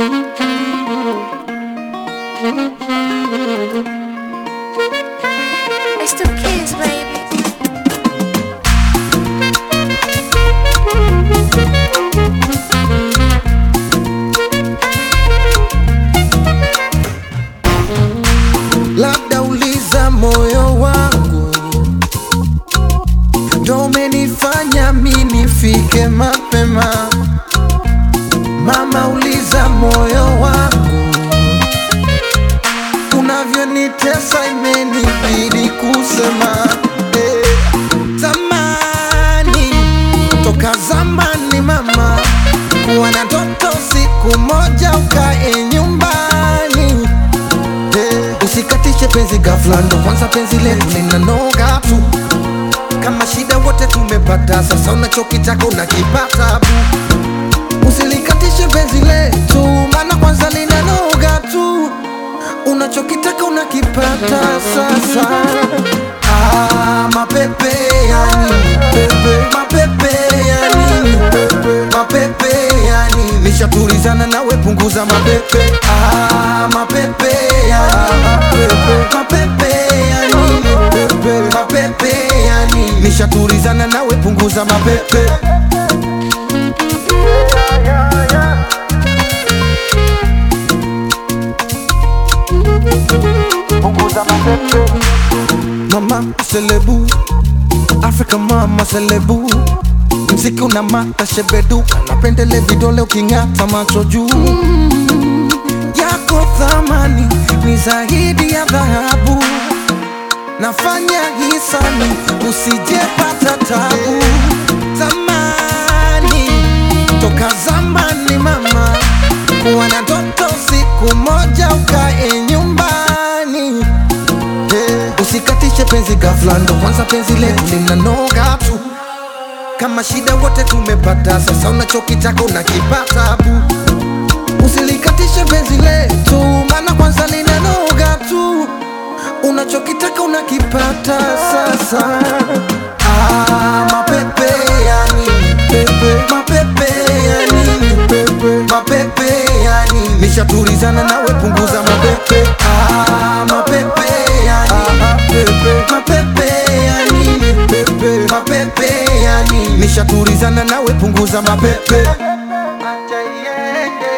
It's the kids, baby. labda uliza moyo wangu ndo umenifanya mi nifike mapema mama uliza moyo wangu unavyonitesa imenibidi kusema eh. zamani toka zamani mama kuwa na ndoto siku moja ukae nyumbani Eh, Usikatishe penzi ghafla, ndo kwanza penzi letu linanoga tu. Kama shida wote tumepata, sasa unachokitaka unakipata bu. Usilikatishe penzi letu, maana kwanza linanoga tu. Unachokitaka unakipata sasa. Ah, mapepe ya nini pepe, mapepe ya nini pepe, mapepe ya nini? Nishatulizana nawe, punguza mapepe. Ah, mapepe ya nini pepe, mapepe ya nini pepe, mapepe ya nini? Nishatulizana nawe, punguza mapepe. Mama selebu Afrika mama selebu Mziki una mata shebeduka Napendele vidole uking'ata macho juu Yako thamani ni zaidi ya dhahabu Nafanya hisani usijepata tabu Zamani toka zamani mama Kuwa na ndoto siku moja ukae nyumbani Eh, Usikatishe penzi ghafla, ndo kwanza penzi letu linanoga tu. Kama shida wote tumepata, sasa unachokitaka unakipata bu. Usilikatishe penzi letu, maana kwanza linanoga tu. Unachokitaka unakipata sasa. Ah, mapepe ya nini pepe, mapepe ya nini pepe, mapepe ya nini? Nishatulizana nawe, punguza mapepe. Ah, mapepe ya nini pepe, mapepe ya nini pepe, mapepe ya nini? Nishatulizana nawe, punguza mapepe. Acha iende,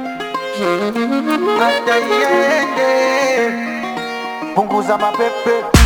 acha iende, punguza mapepe.